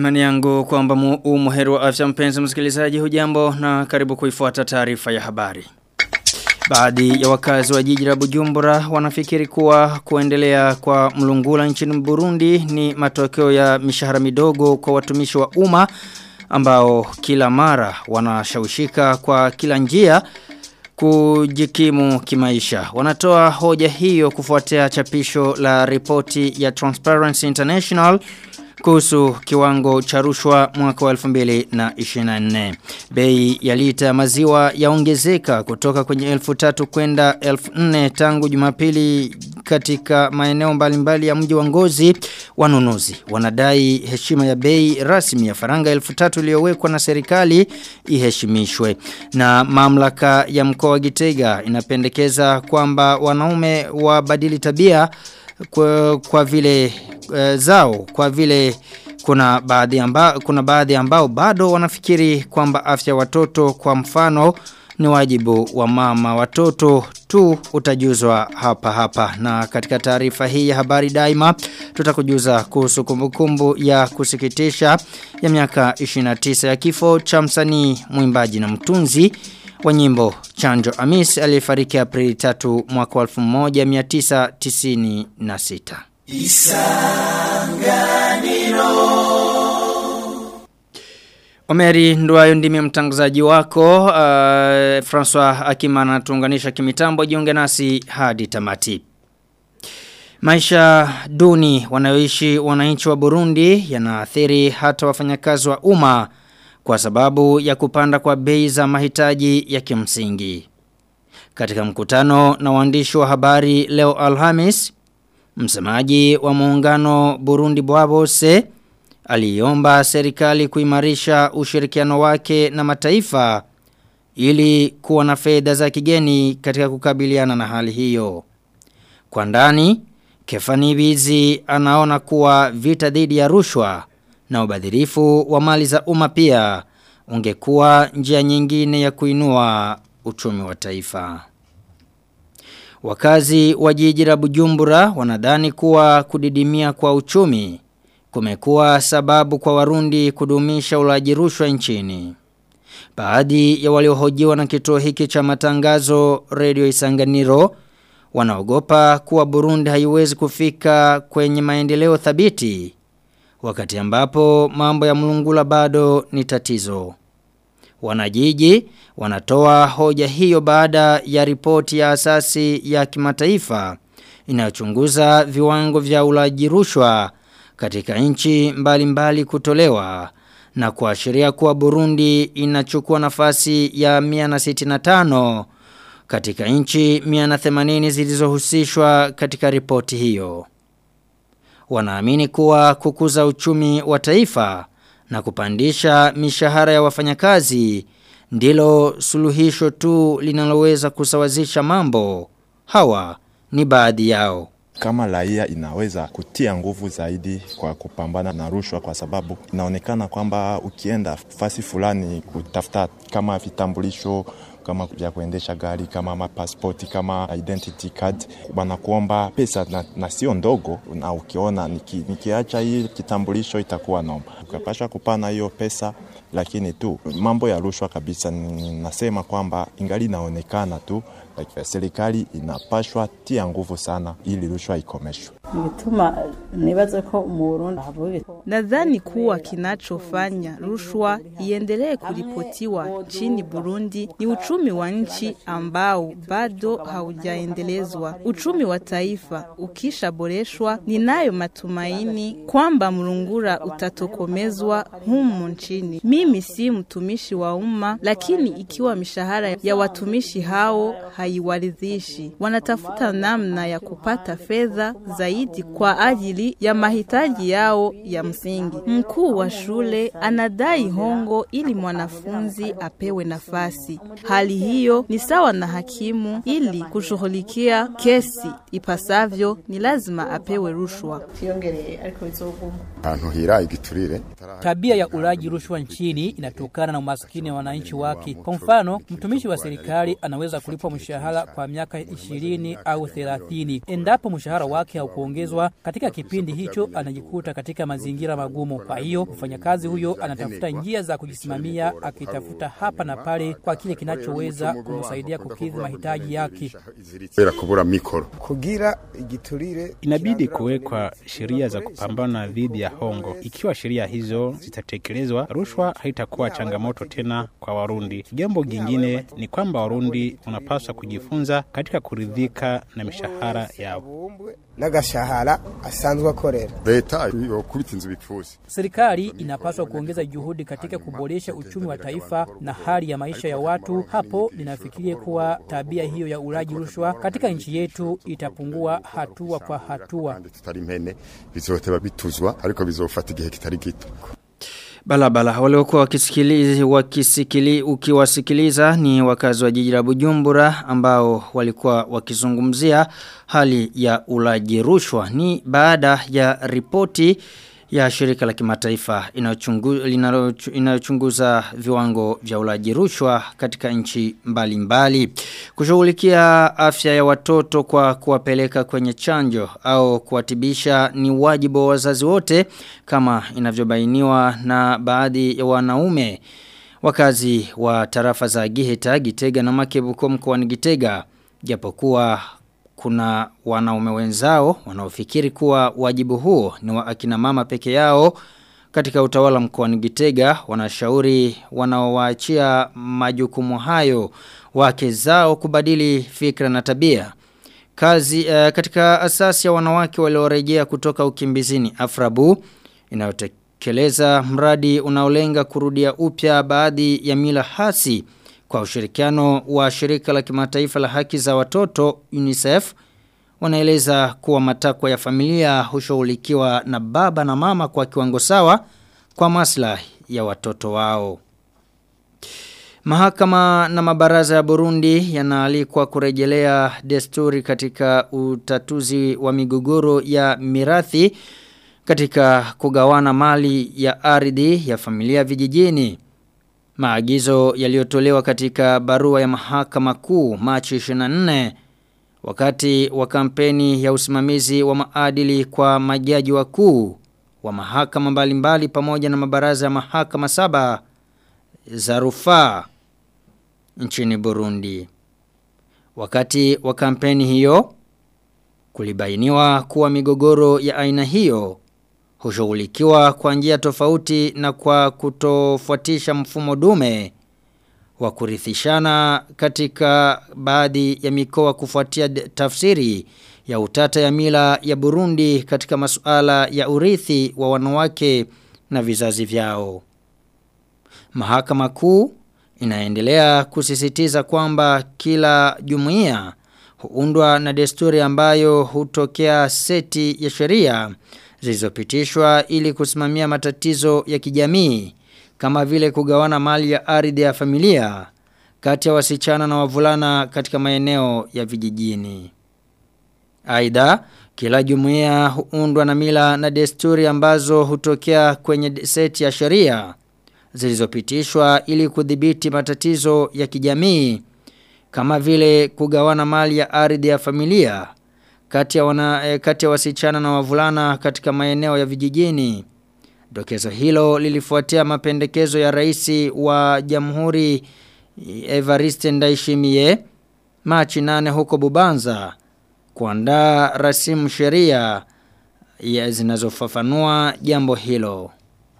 Imani yangu kwamba umuheri wa afya mpenzi msikilizaji hujambo na karibu kuifuata taarifa ya habari. Baadhi ya wakazi wa jiji la Bujumbura wanafikiri kuwa kuendelea kwa mlungula nchini Burundi ni matokeo ya mishahara midogo kwa watumishi wa umma ambao kila mara wanashawishika kwa kila njia kujikimu kimaisha. Wanatoa hoja hiyo kufuatia chapisho la ripoti ya Transparency International kuhusu kiwango cha rushwa mwaka wa 2024. Bei ya lita ya maziwa yaongezeka kutoka kwenye 1000 kwenda 4000 tangu Jumapili katika maeneo mbalimbali ya mji wa Ngozi. Wanunuzi wanadai heshima ya bei rasmi ya faranga 1000 iliyowekwa na serikali iheshimishwe. Na mamlaka ya mkoa wa Gitega inapendekeza kwamba wanaume wabadili tabia kwa, kwa vile e, zao kwa vile kuna baadhi amba, kuna baadhi ambao bado wanafikiri kwamba afya watoto kwa mfano ni wajibu wa mama watoto tu utajuzwa hapa hapa na katika taarifa hii ya habari daima tutakujuza kuhusu kumbukumbu ya kusikitisha ya miaka 29 ya kifo cha msanii mwimbaji na mtunzi wa nyimbo Chanjo Amis aliyefariki Aprili 3 mwaka 1996. Isanganiro Omeri Nduwayo ndimi mtangazaji wako uh, François Akimana tuunganisha kimitambo jiunge nasi hadi tamati. Maisha duni wanayoishi wananchi wa Burundi yanaathiri hata wafanyakazi wa umma kwa sababu ya kupanda kwa bei za mahitaji ya kimsingi. Katika mkutano na waandishi wa habari leo Alhamis, msemaji wa muungano Burundi Bwabose aliomba serikali kuimarisha ushirikiano wake na mataifa ili kuwa na fedha za kigeni katika kukabiliana na hali hiyo. Kwa ndani, Kefani Bizi anaona kuwa vita dhidi ya rushwa na ubadhirifu wa mali za umma pia ungekuwa njia nyingine ya kuinua uchumi wa taifa. Wakazi wa jiji la Bujumbura wanadhani kuwa kudidimia kwa uchumi kumekuwa sababu kwa warundi kudumisha ulaji rushwa nchini. Baadhi ya waliohojiwa na kituo hiki cha matangazo Radio Isanganiro wanaogopa kuwa Burundi haiwezi kufika kwenye maendeleo thabiti wakati ambapo mambo ya mlungula bado ni tatizo. Wanajiji wanatoa hoja hiyo baada ya ripoti ya asasi ya kimataifa inayochunguza viwango vya ulaji rushwa katika nchi mbalimbali kutolewa na kuashiria kuwa Burundi inachukua nafasi ya 165 katika nchi 180 zilizohusishwa katika ripoti hiyo. Wanaamini kuwa kukuza uchumi wa taifa na kupandisha mishahara ya wafanyakazi ndilo suluhisho tu linaloweza kusawazisha mambo. Hawa ni baadhi yao kama raia inaweza kutia nguvu zaidi kwa kupambana na rushwa, kwa sababu inaonekana kwamba ukienda fasi fulani kutafuta kama vitambulisho kama vya kuendesha gari kama mapaspoti kama identity card, wanakuomba pesa na, na sio ndogo, na ukiona niki, nikiacha hii kitambulisho itakuwa noma, ukapasha kupana hiyo pesa lakini tu mambo ya rushwa kabisa, nasema kwamba ingali inaonekana tu like, serikali inapashwa tia nguvu sana ili rushwa ikomeshwe. Nadhani kuwa kinachofanya rushwa iendelee kuripotiwa nchini Burundi ni uchumi wa nchi ambao bado haujaendelezwa. Uchumi wa taifa ukishaboreshwa, ninayo matumaini kwamba mlungura utatokomezwa humu nchini. Mimi si mtumishi wa umma, lakini ikiwa mishahara ya watumishi hao haiwaridhishi, wanatafuta namna ya kupata fedha zaidi kwa ajili ya mahitaji yao ya msingi. Mkuu wa shule anadai hongo ili mwanafunzi apewe nafasi. Hali hiyo ni sawa na hakimu, ili kushughulikia kesi ipasavyo ni lazima apewe rushwa. ahantu hira igiturire Tabia ya ulaji rushwa nchini inatokana na umaskini wa wananchi wake. Kwa mfano, mtumishi wa serikali anaweza kulipwa mshahara kwa miaka 20 au 30. Endapo mshahara wake haukuongezwa katika kipindi hicho, anajikuta katika mazingira magumu. Kwa hiyo mfanyakazi huyo anatafuta njia za kujisimamia, akitafuta hapa na pale kwa kile kinachoweza kumsaidia kukidhi mahitaji yake. kubera kubura mikoro kugira igiturire Inabidi kuwekwa sheria za kupambana dhidi ya hongo. Ikiwa sheria hizo zitatekelezwa, rushwa haitakuwa changamoto tena kwa Warundi. Jambo jingine ni kwamba Warundi wanapaswa kujifunza katika kuridhika na mishahara yao. bumbwe n'agashahara asanzwe akorera leta yokubita inzu bipfusi Serikali inapaswa kuongeza juhudi katika kuboresha uchumi wa taifa na hali ya maisha ya watu. Hapo ninafikiria kuwa tabia hiyo ya ulaji rushwa katika nchi yetu itapungua hatua kwa hatua. kandi tutari impene bizohoteba bituzwa ariko bizofata igihe kitari gito Balabala waliokuwa wakisikiliza wakisikili ukiwasikiliza ni wakazi wa jiji la Bujumbura ambao walikuwa wakizungumzia hali ya ulaji rushwa ni baada ya ripoti ya shirika la kimataifa inayochungu- linalo- inayochunguza viwango vya ulaji rushwa katika nchi mbalimbali. Kushughulikia afya ya watoto kwa kuwapeleka kwenye chanjo au kuwatibisha ni wajibu wa wazazi wote kama inavyobainiwa na baadhi ya wanaume. Wakazi wa tarafa za Giheta, Gitega na Makebuko mkoani Gitega japokuwa kuna wanaume wenzao wanaofikiri kuwa wajibu huo ni wa akina mama peke yao katika utawala mkoani Gitega wanashauri wanaowaachia majukumu hayo wake zao kubadili fikra na tabia. Kazi uh, katika asasi ya wanawake waliorejea kutoka ukimbizini Afrabu inayotekeleza mradi unaolenga kurudia upya baadhi ya mila hasi kwa ushirikiano wa shirika la kimataifa la haki za watoto UNICEF wanaeleza kuwa matakwa ya familia hushughulikiwa na baba na mama kwa kiwango sawa kwa maslahi ya watoto wao. Mahakama na mabaraza ya Burundi yanaalikwa kurejelea desturi katika utatuzi wa migogoro ya mirathi katika kugawana mali ya ardhi ya familia vijijini. Maagizo yaliyotolewa katika barua ya mahakama kuu Machi 24 wakati wa kampeni ya usimamizi wa maadili kwa majaji wakuu wa mahakama mbalimbali pamoja na mabaraza ya mahakama saba za rufaa nchini Burundi. Wakati wa kampeni hiyo kulibainiwa kuwa migogoro ya aina hiyo hushughulikiwa kwa njia tofauti na kwa kutofuatisha mfumo dume wa kurithishana katika baadhi ya mikoa kufuatia d- tafsiri ya utata ya mila ya Burundi katika masuala ya urithi wa wanawake na vizazi vyao. Mahakama kuu inaendelea kusisitiza kwamba kila jumuiya huundwa na desturi ambayo hutokea seti ya sheria zilizopitishwa ili kusimamia matatizo ya kijamii kama vile kugawana mali ya ardhi ya familia kati ya wasichana na wavulana katika maeneo ya vijijini. Aidha, kila jumuiya huundwa na mila na desturi ambazo hutokea kwenye seti ya sheria zilizopitishwa ili kudhibiti matatizo ya kijamii kama vile kugawana mali ya ardhi ya familia kati ya wana eh, kati ya wasichana na wavulana katika maeneo ya vijijini. Dokezo hilo lilifuatia mapendekezo ya rais wa Jamhuri Evariste Ndayishimiye Machi 8 huko Bubanza kuandaa rasimu sheria ya zinazofafanua jambo hilo.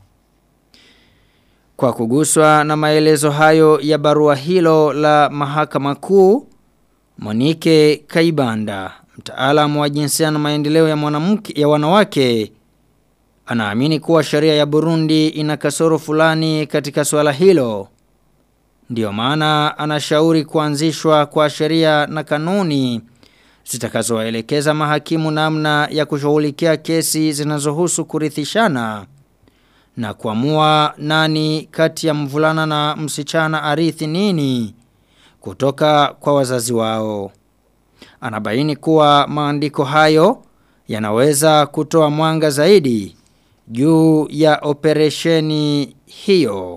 Kwa kuguswa na maelezo hayo ya barua hilo la mahakama kuu, Monike Kaibanda, mtaalamu wa jinsia na maendeleo ya mwanamke ya wanawake, anaamini kuwa sheria ya Burundi ina kasoro fulani katika swala hilo. Ndiyo maana anashauri kuanzishwa kwa sheria na kanuni zitakazowaelekeza mahakimu namna ya kushughulikia kesi zinazohusu kurithishana na kuamua nani kati ya mvulana na msichana arithi nini kutoka kwa wazazi wao. Anabaini kuwa maandiko hayo yanaweza kutoa mwanga zaidi juu ya operesheni hiyo.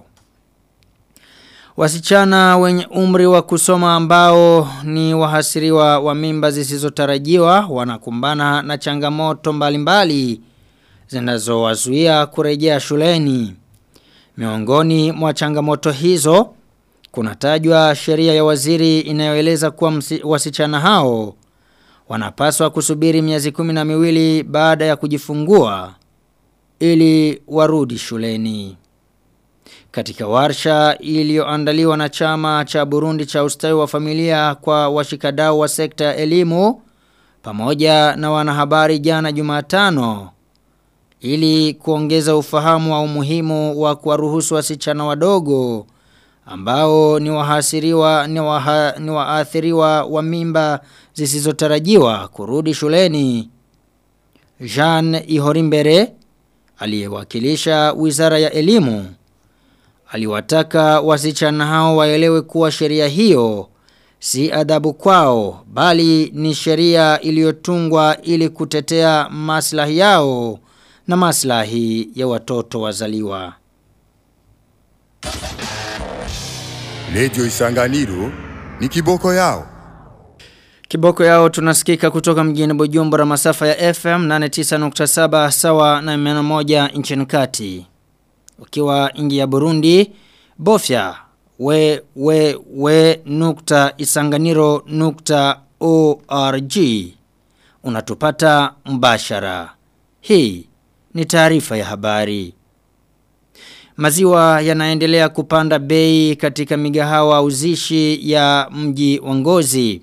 Wasichana wenye umri wa kusoma ambao ni wahasiriwa wa mimba zisizotarajiwa wanakumbana na changamoto mbalimbali zinazowazuia kurejea shuleni. Miongoni mwa changamoto hizo kunatajwa sheria ya waziri inayoeleza kuwa msi, wasichana hao wanapaswa kusubiri miezi kumi na miwili baada ya kujifungua ili warudi shuleni. Katika warsha iliyoandaliwa na chama cha Burundi cha ustawi wa familia kwa washikadau wa sekta ya elimu pamoja na wanahabari jana Jumatano ili kuongeza ufahamu wa umuhimu wa kuwaruhusu wasichana wadogo ambao ni wahasiriwa ni, waha, ni waathiriwa wa mimba zisizotarajiwa kurudi shuleni. Jean Ihorimbere aliyewakilisha Wizara ya Elimu aliwataka wasichana hao waelewe kuwa sheria hiyo si adhabu kwao bali ni sheria iliyotungwa ili kutetea maslahi yao na maslahi ya watoto wazaliwa. Radio Isanganiro ni kiboko yao. Kiboko yao tunasikika kutoka mjini Bujumbura masafa ya FM 89.7 sawa na 101 nchini kati. Ukiwa ingi ya Burundi, bofya we we we nukta isanganiro nukta org. Unatupata mbashara. Hii ni taarifa ya habari. Maziwa yanaendelea kupanda bei katika migahawa uzishi ya mji wa Ngozi.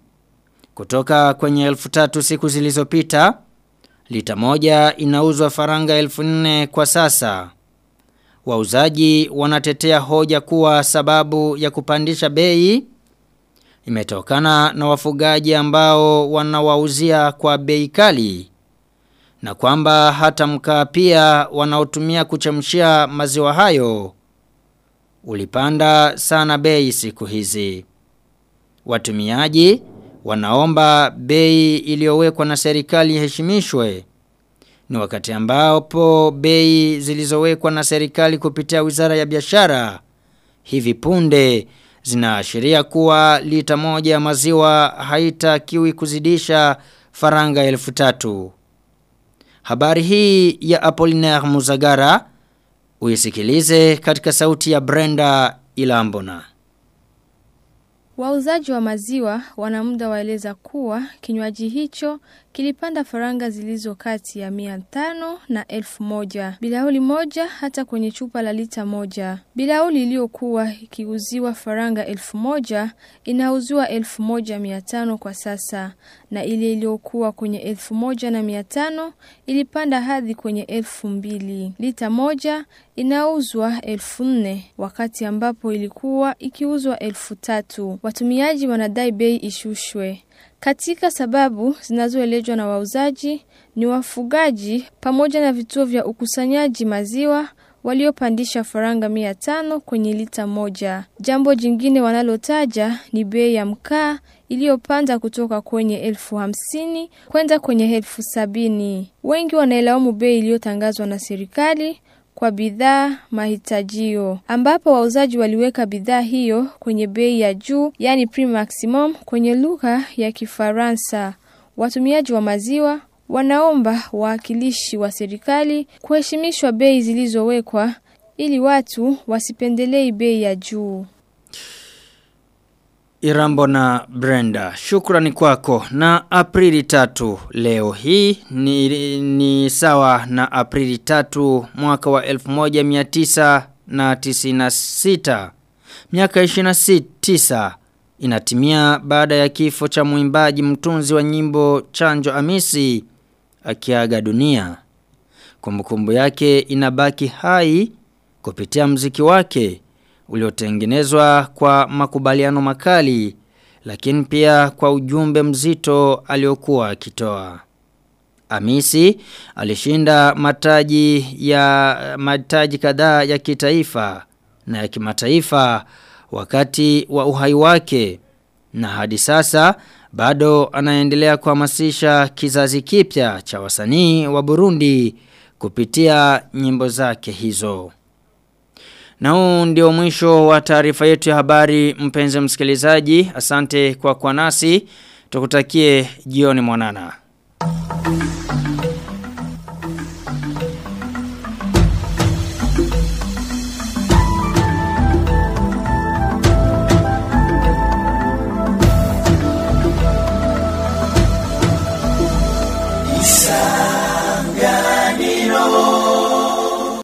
Kutoka kwenye elfu tatu siku zilizopita, lita moja inauzwa faranga elfu nne kwa sasa. Wauzaji wanatetea hoja kuwa sababu ya kupandisha bei imetokana na wafugaji ambao wanawauzia kwa bei kali na kwamba hata mkaa pia wanaotumia kuchemshia maziwa hayo ulipanda sana bei siku hizi. Watumiaji wanaomba bei iliyowekwa na serikali iheshimishwe. Ni wakati ambapo bei zilizowekwa na serikali kupitia Wizara ya Biashara hivi punde zinaashiria kuwa lita moja ya maziwa haitakiwi kuzidisha faranga elfu tatu. Habari hii ya Apollinaire Muzagara uisikilize katika sauti ya Brenda Ilambona. Wauzaji wa maziwa wana muda waeleza kuwa kinywaji hicho kilipanda faranga zilizo kati ya mia tano na elfu moja. Bilauli moja hata kwenye chupa la lita moja. Bilauli iliyokuwa ikiuziwa faranga elfu moja inauziwa elfu moja mia tano kwa sasa na ile iliyokuwa kwenye elfu moja na mia tano ilipanda hadi kwenye elfu mbili. Lita moja inauzwa elfu nne wakati ambapo ilikuwa ikiuzwa elfu tatu. Watumiaji wanadai bei ishushwe. Katika sababu zinazoelezwa na wauzaji ni wafugaji pamoja na vituo vya ukusanyaji maziwa waliopandisha faranga mia tano kwenye lita moja. Jambo jingine wanalotaja ni bei ya mkaa iliyopanda kutoka kwenye elfu hamsini kwenda kwenye elfu sabini. Wengi wanaelaumu bei iliyotangazwa na serikali kwa bidhaa mahitajio ambapo wauzaji waliweka bidhaa hiyo kwenye bei ya juu yani prix maximum kwenye lugha ya Kifaransa. Watumiaji wa maziwa wanaomba wawakilishi wa serikali kuheshimishwa bei zilizowekwa ili watu wasipendelei bei ya juu. Irambo na Brenda, shukrani kwako. Na Aprili tatu leo hii ni, ni sawa na Aprili tatu mwaka wa 1996. Miaka 29 inatimia baada ya kifo cha mwimbaji mtunzi wa nyimbo Chanjo Amisi akiaga dunia. Kumbukumbu yake inabaki hai kupitia mziki wake uliotengenezwa kwa makubaliano makali lakini pia kwa ujumbe mzito aliokuwa akitoa. Amisi alishinda mataji ya mataji kadhaa ya kitaifa na ya kimataifa wakati wa uhai wake na hadi sasa bado anaendelea kuhamasisha kizazi kipya cha wasanii wa Burundi kupitia nyimbo zake hizo. Na huu ndio mwisho wa taarifa yetu ya habari mpenzi msikilizaji. Asante kwa kwa nasi. Tukutakie jioni mwanana.